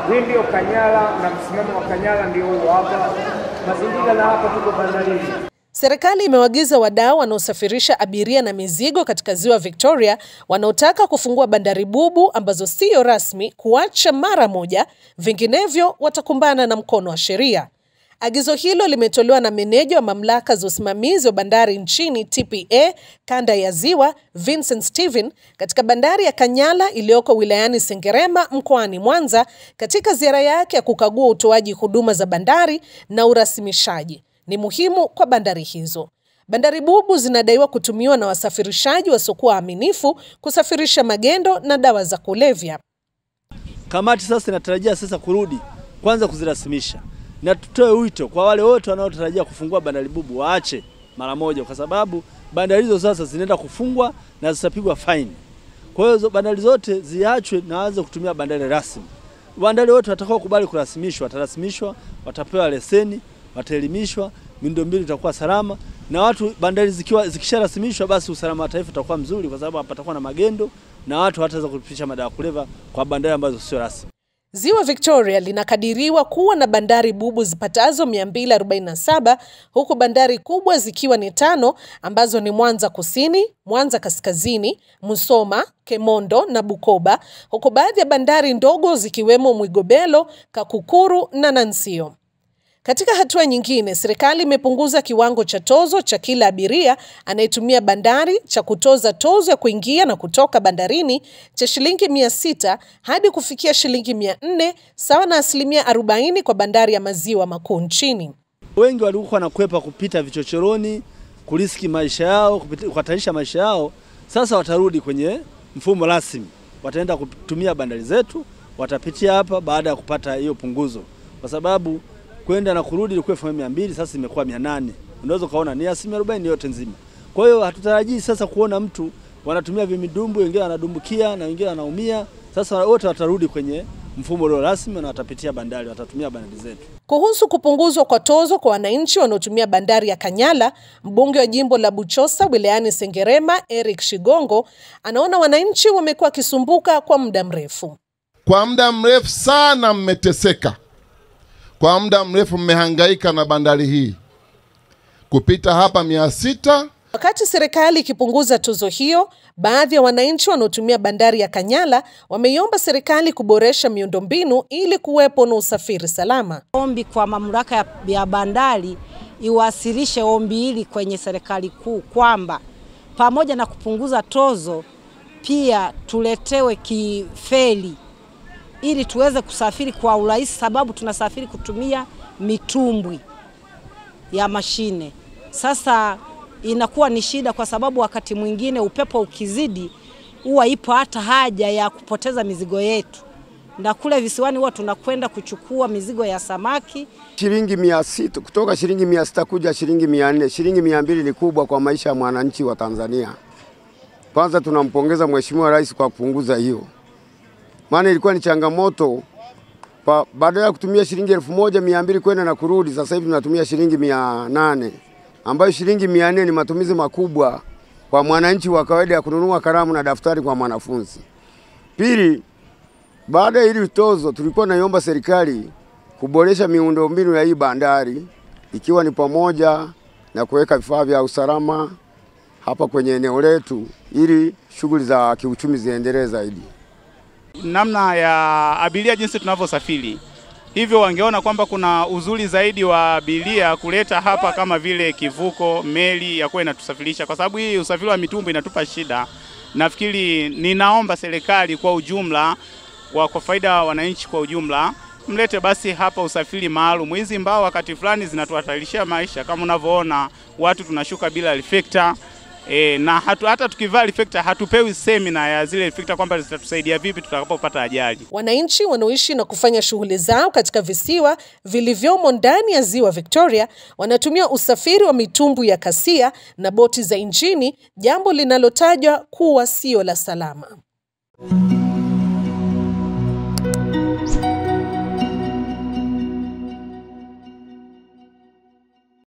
Hii ndiyo Kanyala na msimamo wa Kanyala ndio huo hapa. Mazingira na hapa tuko bandarini. Serikali imewaagiza wadau wanaosafirisha abiria na mizigo katika ziwa Victoria wanaotaka kufungua bandari bubu ambazo siyo rasmi kuacha mara moja, vinginevyo watakumbana na mkono wa sheria. Agizo hilo limetolewa na meneja wa mamlaka za usimamizi wa bandari nchini TPA kanda ya Ziwa, Vincent Steven, katika bandari ya Kanyala iliyoko wilayani Sengerema mkoani Mwanza, katika ziara yake ya kukagua utoaji huduma za bandari na urasimishaji. Ni muhimu kwa bandari hizo. Bandari bubu zinadaiwa kutumiwa na wasafirishaji wasiokuwa waaminifu kusafirisha magendo na dawa za kulevya. Kamati sasa inatarajia sasa kurudi kwanza kuzirasimisha, na tutoe wito kwa wale wote wanaotarajia kufungua bandari bubu waache mara moja, kwa sababu bandari hizo sasa zinaenda kufungwa na zitapigwa faini. Kwa hiyo bandari zote ziachwe na waanze kutumia bandari rasmi. Bandari wote watakao kubali kurasimishwa watarasimishwa, watapewa leseni, wataelimishwa, miundombinu itakuwa salama na watu, bandari zikiwa zikisharasimishwa, basi usalama wa taifa utakuwa mzuri, kwa sababu hapatakuwa na magendo na watu hawataweza kupitisha madawa kuleva kwa bandari ambazo sio rasmi. Ziwa Victoria linakadiriwa kuwa na bandari bubu zipatazo 247 huku bandari kubwa zikiwa ni tano ambazo ni Mwanza Kusini, Mwanza Kaskazini, Musoma, Kemondo na Bukoba, huku baadhi ya bandari ndogo zikiwemo Mwigobelo, Kakukuru na Nansio. Katika hatua nyingine, serikali imepunguza kiwango cha tozo cha kila abiria anayetumia bandari cha kutoza tozo ya kuingia na kutoka bandarini cha shilingi mia sita hadi kufikia shilingi mia nne sawa na asilimia arobaini kwa bandari ya maziwa makuu nchini. Wengi walikuwa wanakwepa kupita vichochoroni, kuriski maisha yao, kuhatarisha maisha yao. Sasa watarudi kwenye mfumo rasmi, wataenda kutumia bandari zetu, watapitia hapa baada ya kupata hiyo punguzo, kwa sababu kwenda na kurudi ilikuwa elfu mia mbili sasa imekuwa mia nane Unaweza ukaona ni asilimia arobaini yote nzima. Kwa hiyo hatutarajii sasa kuona mtu wanatumia vimidumbu, wengine wanadumbukia na wengine wanaumia. Sasa wote watarudi kwenye mfumo ulio rasmi na watapitia bandari, watatumia bandari zetu. Kuhusu kupunguzwa kwa tozo kwa wananchi wanaotumia bandari ya Kanyala, mbunge wa jimbo la Buchosa wilayani Sengerema Eric Shigongo anaona wananchi wamekuwa wakisumbuka kwa muda mrefu. Kwa muda mrefu sana mmeteseka kwa muda mrefu mmehangaika na bandari hii kupita hapa mia sita. Wakati serikali ikipunguza tozo hiyo, baadhi ya wananchi wanaotumia bandari ya Kanyala wameiomba serikali kuboresha miundombinu ili kuwepo na usafiri salama. Ombi kwa mamlaka ya, ya bandari iwasilishe ombi hili kwenye serikali kuu kwamba pamoja na kupunguza tozo pia tuletewe kifeli ili tuweze kusafiri kwa urahisi, sababu tunasafiri kutumia mitumbwi ya mashine. Sasa inakuwa ni shida, kwa sababu wakati mwingine upepo ukizidi, huwa ipo hata haja ya kupoteza mizigo yetu, na kule visiwani huwa tunakwenda kuchukua mizigo ya samaki shilingi mia sita kutoka shilingi mia sita kuja shilingi mia nne Shilingi mia mbili ni kubwa kwa maisha ya mwananchi wa Tanzania. Kwanza tunampongeza Mheshimiwa Rais kwa kupunguza hiyo maana ilikuwa ni changamoto. Baada ya kutumia shilingi elfu moja mia mbili kwenda na kurudi, sasa hivi tunatumia shilingi mia nane ambayo shilingi mia nne ni matumizi makubwa kwa mwananchi wa kawaida ya kununua kalamu na daftari kwa mwanafunzi. Pili, baada ya hili tozo, tulikuwa naiomba serikali kuboresha miundombinu ya hii bandari ikiwa ni pamoja na kuweka vifaa vya usalama hapa kwenye eneo letu ili shughuli za kiuchumi ziendelee zaidi namna ya abiria jinsi tunavyosafiri. Hivyo wangeona kwamba kuna uzuri zaidi wa abiria kuleta hapa kama vile kivuko, meli ya kuwa inatusafirisha, kwa sababu hii usafiri wa mitumbu inatupa shida. Nafikiri ninaomba serikali kwa ujumla wa kwa faida ya wananchi kwa ujumla mlete basi hapa usafiri maalum. Hizi mbao wakati fulani zinatuhatarishia maisha, kama unavyoona watu tunashuka bila reflector. E, na hatu, hata tukivaa reflector hatupewi semina ya zile reflector kwamba zitatusaidia vipi tutakapopata ajali. Wananchi wanaoishi na kufanya shughuli zao katika visiwa vilivyomo ndani ya ziwa Victoria wanatumia usafiri wa mitumbu ya kasia na boti za injini, jambo linalotajwa kuwa sio la salama.